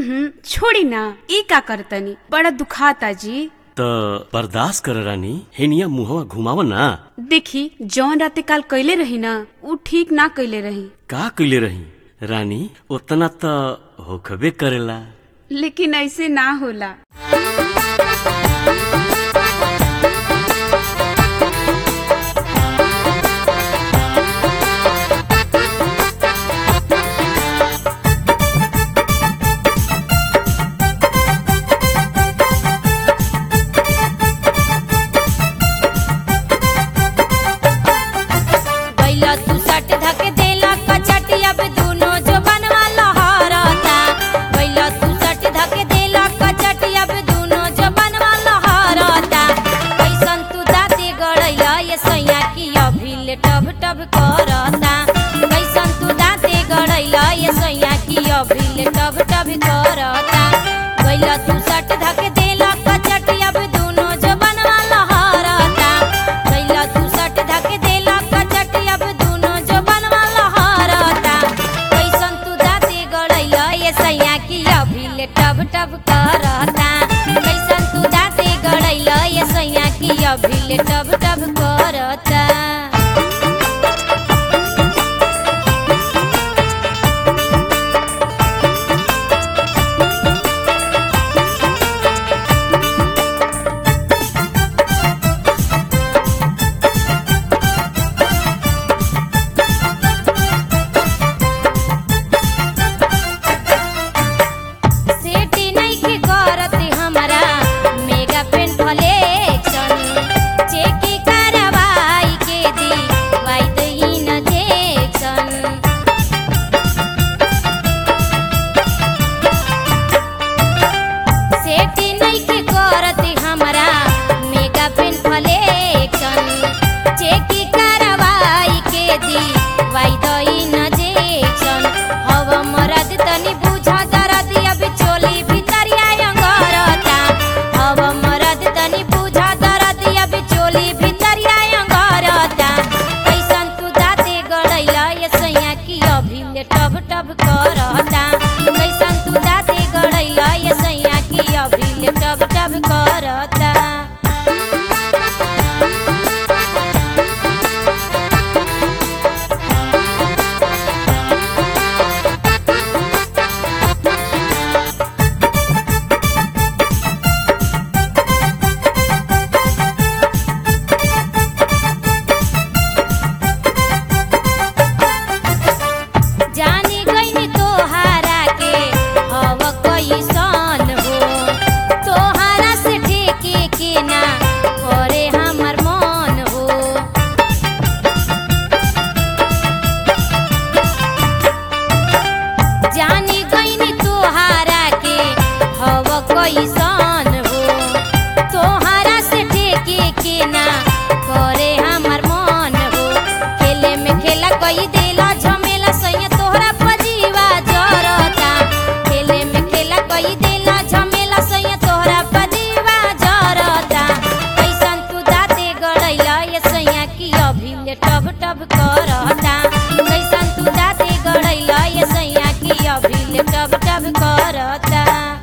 हम्म छोड़ी ना ई का करतनी बड़ा दुखाता जी त बर्दाश्त कर रानी हेनिया मुहवा घुमाव ना देखी जौन राते काल कैले रही ना उ ठीक ना कैले रही का कइले रही रानी उतना त होखबे करेला लेकिन ऐसे ना होला बैला तू सट धक देला कचटी अब दूनो जो बनवा लहरता बैला तू सट धक देला कचटी अब दूनो जो बनवा लहरता कैसन तू दाती गड़ैला ये सैया की अभिल टब टब करता कैसन तू दाती गड़ैला ये सैया की अभिल टब टब करता बैला तू सट धक देला कचटी अब दूनो जो बनवा लहरता बैला तू सट धक देला कचटी अब दूनो जो बनवा लहरता कैसन तू दाती गड़ैला ये सैया की अभिल टब टब करता कैसन तू दाती गड़ैला ये सैया की अभिल टब टब करता सेटी नइखे करत हमरा मेगा पेन फलेक्शन चेकी करवाई के दी वाई दहीन जेक्शन सेटी नइखे करत हमरा मेगा पेन फलेक्शन चेकी करवाई के दी वाई दहीन जेक्शन हव मरद तनी बुझा दरद अब चोली भितरिया अंगरता हव मरद तनी बुझा दरद अब चोली भितरिया अंगरता कैसन तू दाते गड़ैला ये सैया की अभिल टब टब करता कैसन तू दाते गड़ैला ये सैया की अभिल टब टब करता जानी गईनी तोहारा के हव कैसन हो तोहारा से ठेके के ना करे हमर मन हो जानी गईनी तोहारा के हव कैसन हो तोहारा से ठेके के ना करे हमर मन हो खेले में खेला कई देला झमेला सैया तोहरा पजीवा जरता खेले में खेला कई देला झमेला सैया तोहरा पजीवा जरता कैसन तू दाते गड़ैला ये सैया की अभिल टब टब करता कैसन तू दाते गड़ैला ये सैया की अभिल टब टब करता